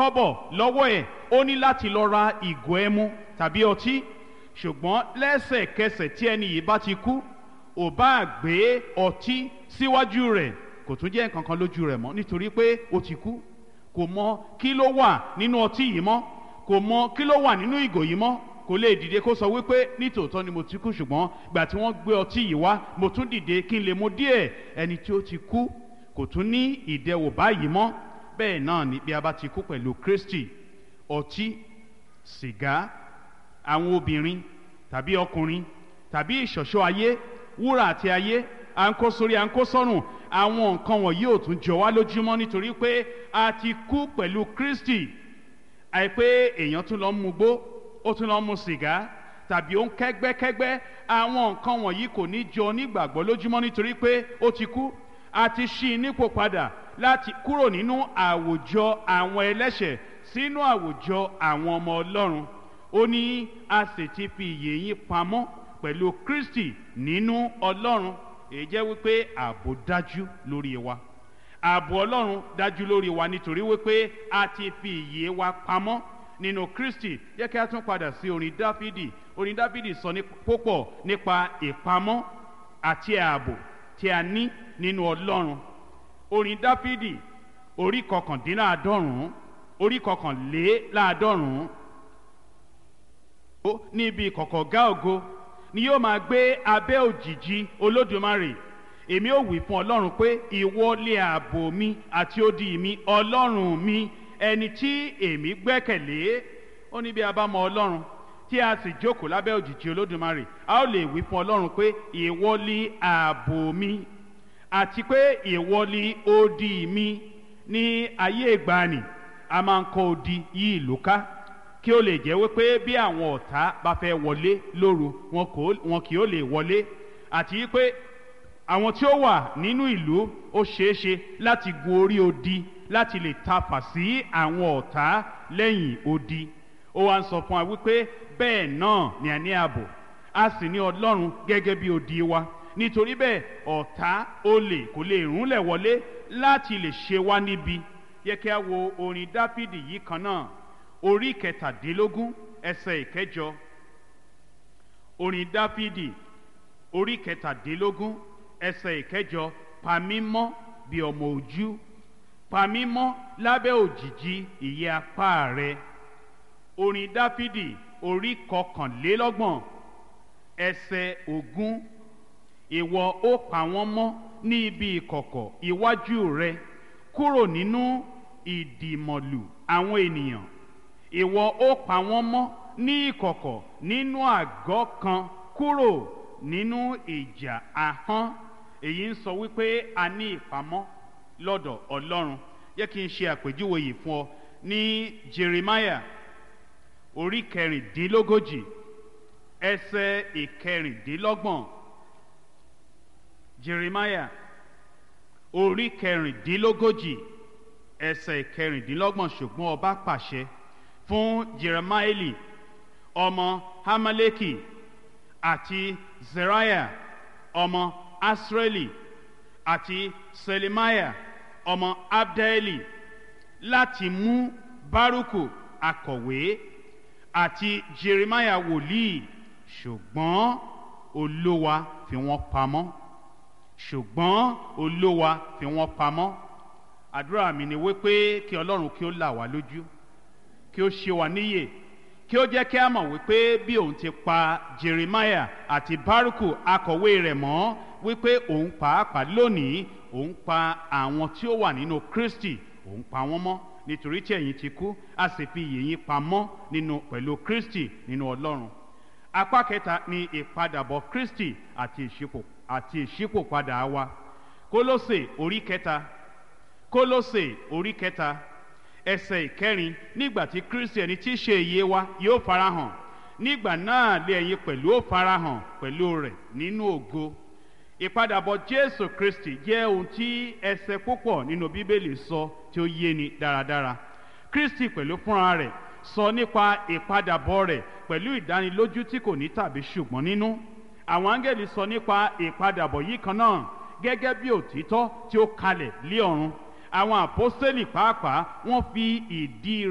kọ́bọ̀ lọ́wọ́ ẹ̀ ó ní láti lọ ra ìgò ẹmu tàbí ọtí ṣùgbọ́n lẹ́sẹ̀kẹsẹ̀ tí ẹni yìí bá ti kú ò bá gbé ọtí síwájú rẹ̀ kò tún jẹ́ nǹkan kan lójú rẹ̀ mọ́ nítorí pé ó ti kú kò mọ kí ló wà nínú ọtí yìí mọ́ kò mọ kí ló wà nínú ìgò yìí mọ́ kò lè dìde kó sọ wípé nítòótọ́ ni mo ti kú ṣùgbọ́n gbà tí wọ́n gbé ọtí yìí wá mo tún dìde kí n lè mu díẹ̀ ẹni tí ó ti kú kò tún ní ìdẹwò báyìí mọ́ bẹ́ẹ̀ náà ni bí a bá ti kú pẹ̀lú Kristi ọtí sìgá àwọn obìnrin tàbí ọkùnrin tàbí ìṣọ̀ṣọ́ ayé wúrà àti ayé à ń kó sórí à ń kó sọ́rùn àwọn nǹkan wọ̀nyí ò tún jọ wá lójúmọ́ nítorí pé a ti kú pẹ̀lú Kristi àìpé èèyàn tún lọ ń mugbó ó tún lọ ń mu sìgá tàbí ó ń kẹ́gbẹ́kẹ́gbẹ́ àwọn nǹkan wọ̀nyí kò ní jọ onígbàgbọ́ lójúmọ́ nítorí pé ó ti kú a ti ṣí i nípò padà láti kúrò nínú àwùjọ àwọn ẹlẹ́ṣẹ̀ sínú àwùjọ àwọn ọmọ Ọlọ́run ó ní a sì ti fi ìyè yín pamọ́ pẹ̀lú Kristi nínú Ọlọ́run èyí jẹ́ wípé ààbò dájú lórí wa ààbò Ọlọ́run dájú lórí wa nítorí wípé a ti fi ìyè wa pamọ́ nínú Kristi jẹ́ kí a tún padà sí orin Dáfídì orin Dáfídì sọ ní púpọ̀ nípa ìpamọ́ àti ààbò tí a ní nínú Ọlọ́run orin Dáfídì orí kọkàndínláàádọ́rùn-ún orí kọkànléláàádọ́rùn-ún ó ní ibi ìkọ̀kọ̀ gá ògo ni yóò máa gbé abẹ́ òjìji Olódùmarè èmi ò wí fún Ọlọ́run pé ìwọ lé ààbò mi àti odi mi Ọlọ́run mi ẹni tí èmi gbẹ́kẹ̀lé ó ní bí a bá mọ Ọlọ́run tí a sì jókòó lábẹ́ òjìji Olódùmarè a ó lè wí fún Ọlọ́run pé ìwọ lé ààbò mi àti pé ìwọ lé odi mi ní ayé ìgbàanì a máa ń kọ́ odi yí ìlú ká kí ó lè jẹ́ wípé bí àwọn ọ̀tá bá fẹ́ wọlé lóru wọn kì ó lè wọlé àti pé àwọn tí ó wà nínú ìlú ó ṣeéṣe láti gun orí odi láti lè tafà sí àwọn ọ̀tá lẹ́yìn odi ó wá ń sọ fún wa wípé bẹ́ẹ̀ náà ni a ní ààbò a sì ní ọlọ́run gẹ́gẹ́ bí odi wa nítorí bẹ́ẹ̀ ọ̀tá olè kò lè rúnlẹ̀ wọlé láti lè ṣe wá níbi yẹ kí a wo orin dáfídì yìí kan náà orí kẹtàdínlógún ẹsẹ̀ ìkẹjọ orin dáfídì orí kẹtàdínlógún ẹsẹ̀ ìkẹjọ pa mí mọ́ bí ọmọ ojú pa mí mọ́ lábẹ́ òjìji ìyẹ́ apá rẹ orin dáfídì orí kọkànlélọ́gbọ̀n ẹsẹ̀ ogún ìwọ ó pa wọ́n mọ́ ní ibi ìkọ̀kọ̀ iwájú rẹ kúrò nínú ìdìmọ̀lù àwọn ènìyàn ìwọ ó pa wọ́n mọ́ ní ìkọ̀kọ̀ nínú àgọ́ kan kúrò nínú ìjà ahọ́n èyí ń sọ wípé a ní ìpamọ́ lọ́dọ̀ Ọlọ́run yẹ kí n ṣe àpèjúwe yìí fún ọ ní Jeremiah orí kẹrìndínlógójì ẹsẹ̀ ìkẹrìndínlọ́gbọ̀n Jeremiah orí kẹrìndínlógójì ẹsẹ̀ ìkẹrìndínlọ́gbọ̀n ṣùgbọ́n ọba pàṣẹ fún jeremaeli ọmọ hamaleki àti zeriah ọmọ asreli àti selemaya ọmọ abdaeli láti mú baruku akọ̀wé àti jeremiah wòlíì ṣùgbọ́n olówa fi wọ́n pamọ́ ṣùgbọ́n olówa fi wọ́n pamọ́ àdúrà mi ni wípé kí ọlọ́run kí ó là wá lójú kí ó ṣe wá níyè kí ó jẹ́ kí a mọ̀ wípé bí òun ti pa Jeremiah àti Baruku akọ̀wé rẹ̀ mọ́ wípé òun pàápàá lónìí òun pa àwọn tí ó wà nínú Kristi òun pa wọ́n mọ́ nítorí tí ẹ̀yin ti kú a sì fi ìyè yín pamọ́ nínú pẹ̀lú Kristi nínú Ọlọ́run apá kẹta ni ìpadàbọ̀ Kristi àti ìṣípò àti ìṣípòpadà wa Kólósè orí kẹta Kólósè orí kẹta ẹsẹ̀ ìkẹrin nígbà tí kristi ẹni tí í ṣe ìyè wa yóò farahàn nígbà náà lé ẹ̀yin pẹ̀lú ó farahàn pẹ̀lú rẹ̀ nínú ògo ìpadàbọ̀ jésù kristi jẹ́ ohun tí ẹsẹ̀ púpọ̀ nínú bíbélì sọ tí ó yé ni dáradára kristi pẹ̀lú fúnra rẹ̀ sọ nípa ìpadàbọ̀ rẹ̀ pẹ̀lú ìdánilójú tí kò ní tàbí ṣùgbọ́n nínú àwọn áńgẹ́lì sọ nípa ìpadàbọ̀ yìí kan náà gẹ́gẹ́ bí òtítọ́ tí ó kalẹ̀ lé ọ̀run àwọn àpọ́sítélì pàápàá wọ́n fi ìdí